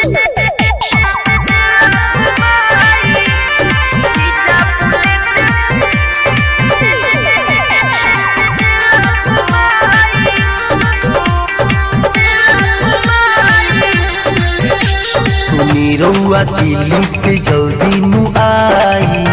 सुनी रउआ दिल्ली से जल्दी नु आई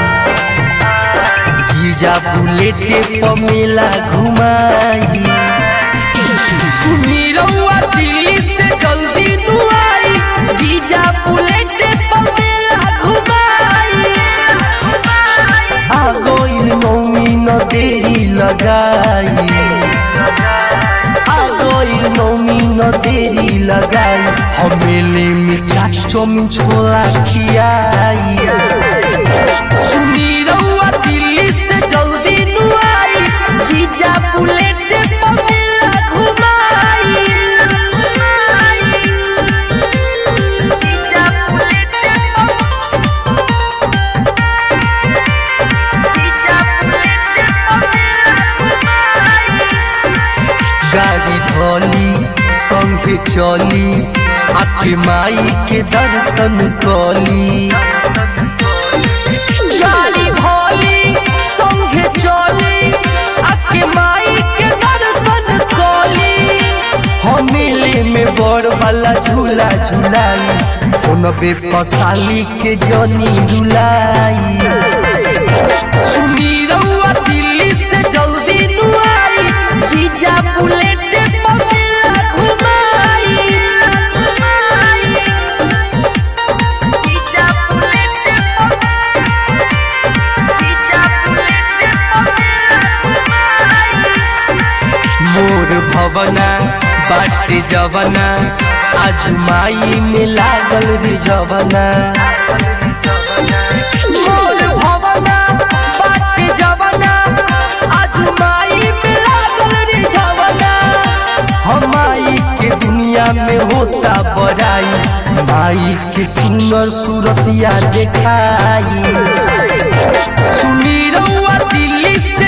जीजा बुलेटे पर मेला घुमाई सुनी रउआ दिल्ली से जल्दी नु आई जीजा बुलेटे पर मेला घुमाई आ गइल मौमी न देरी लगाई आ गइल मौमी न देरी लगाई हमेली में चाट चौमिन छोला खियाई सुनी रउआ दिल्ली से जल्दी नु आई जीजा बुलेट पर मेला घुमाई जीजा बुलेट जीजा बुलेट गाड़ी धोली संगे चली आके माई के दर्शन कली गाड़ी धोली संगे चली आके माई के दर्शन कली हम मेले में बड़ वाला झूला झूलाई फोनबे पसाली के जनी रुलाई सुनी रउआ दिल्ली से जल्दी नु आई जीजा बुलेट पर मेला घुमाई जीजा बुलेट जीजा बुलेट मोर भवना बाटे जवना आज माई में लागल रे जवना मोर भवना बाटे जवना आज माई में लागल रे जवना हम माई के दुनिया में होता बड़ाई माई के सुंदर सूरतिया देखाई सुनी रउआ दिल्ली